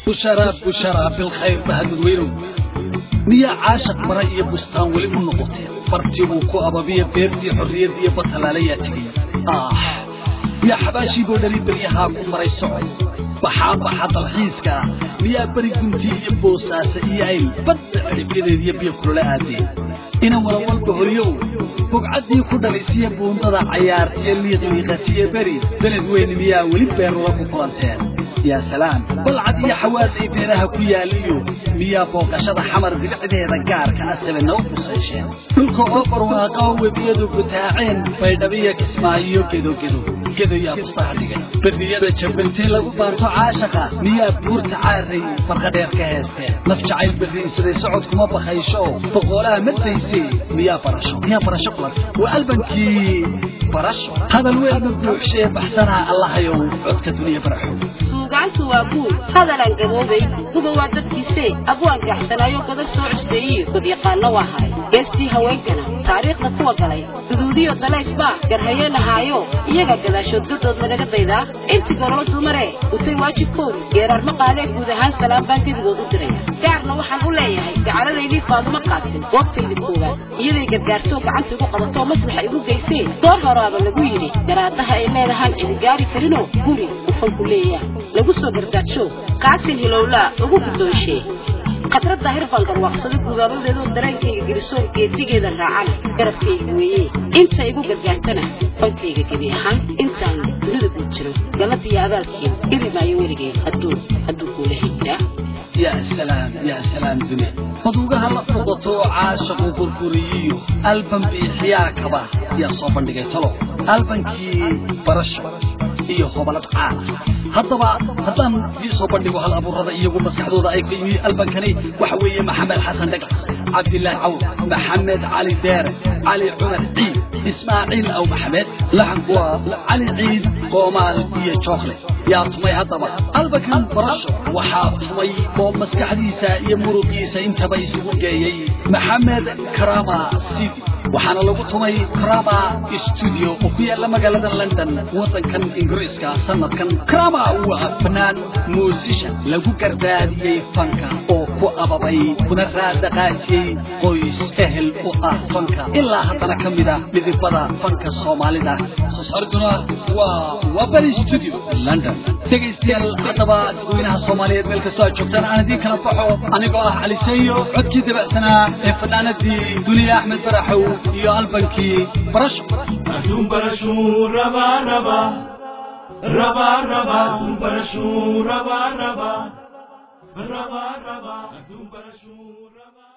busharaa busharaa bilkhayr bahadadweynow miyaa caashaq mara iyo bustaan weli u noqoteen bartii uu ku ababiya beertii xorriyad iyo batalaalayaa tegay ah miyaa xabaashiiboo dhali beryahaa ku maray socod baxaa baxa dalxiiska ah miyaa beri gunti iyo boosaasa iyo ayl badda cidhibyadeed iyo biyo kulole aadeen ina walawalba horyow bugcaddii ku dhalisiya buundada cayaartiyo liiqliiqatiyo beri beled weyn miyaa weli beerula ku kulanteen yaa salaam balcad iyo xawaasay beeraha ku yaaliyo miyaa booqashada xamar bilicdeeda gaarka ah sabena u qusayseen dhulka oo barwaaqa oo webiyadu butaaceen baydhabiya kismaayo gedogedo gedo yaa bustaha dhigay berdiyada jabantee lagu baanto caashaqa miyaa buurta caaray farqadheer ka heesteen naf jacayl berriinsaday socod kuma bakaysho boqoolaha maddaysay miyaa barasho miyaa barasho kulanta waa albankii barasho hadal weelma buuxshee baxsanaa allahayow codka duniya baraxo suugaantu waa guul hadalaan gaboobay guba waa dadkiise abwaan gaxsanaayo godar soo cusbeeyiyo godyaqaanno waa haray geestii haweenkana taariikhda kuwa galay guduudiyo dalaysbaa garhaye lahaayo iyaga gadaashood gadood lagaga daydaa intii gololo dumare utay waajibkoodu geeraar ma qaadee guud ahaan salaam baan gedigood u diraya gaarna waxaan u leeyahay gacaladaydii faadumo qaasin goobtaydii koowaad iyaday gargaartoo gacanta igu qabatoo maslaxa igu geysee door horaaba lagu yidhi garaadaha ay leedahaan cidi gaari karinoo guri ufanku leeyaa lagu soo gardaajo qaasin hilowlaa ugu guddoonshee khadrad daahir baan garwaaqsaday gubaabadeedoo dareenkayga gelisoon geesigeeda raacana garabkayga weeye inta igu gargaartana fankayga gebi ahaan intaan dunida guud jiro galladiyo abaalkeeda gebi maayo weligeed hadduu hadduu kuula heliyaa yaa salaam yaa salaam dunya maduugaha la foqoto caashaqu burburiyiyo alban biixiyaa kaba yaa soo bandhigay talo albankii barasho iyo hobalad caana haddaba haddaan dii soo bandhigo hal abuurada iyagu maskaxdooda ay ka yimi albankani waxa weeye maxamed xasan dhagax cabdilaahi cawl maxamed cali deere cali cumar ciid ismaaciil aw maxamed laxanku waa cali ciid qoomaal iyo jookle yaa tumay haddaba albankan barasho waxaa tumay oo maskaxdiisa iyo muruqiisa intaba isugu geeyey maxamed karama sidi waxaana lagu tumay krama studio oo ku yaalla magaalada london waddankan ingiriiska sanadkan krama waa fanaan muusisha lagu gardaadiyey fanka oo ku ababay kuna raadaqaajiyey qoys ehel u ah fanka ilaa haddana ka mid ah midibada fanka soomaalida soo saariduna waa wabari studio london dhegaystayaal haddaba dadweynaha soomaaliyeed meel kastoo aad joogtaan aan idiin kala baxo anigoo ah caliseeyo codkii dabacsanaa ee fanaanadii duniya axmed baraxow iyo albankii barasho Adum barashu raba raba raba raba adum barashu raba raba raba raba adum barashu raba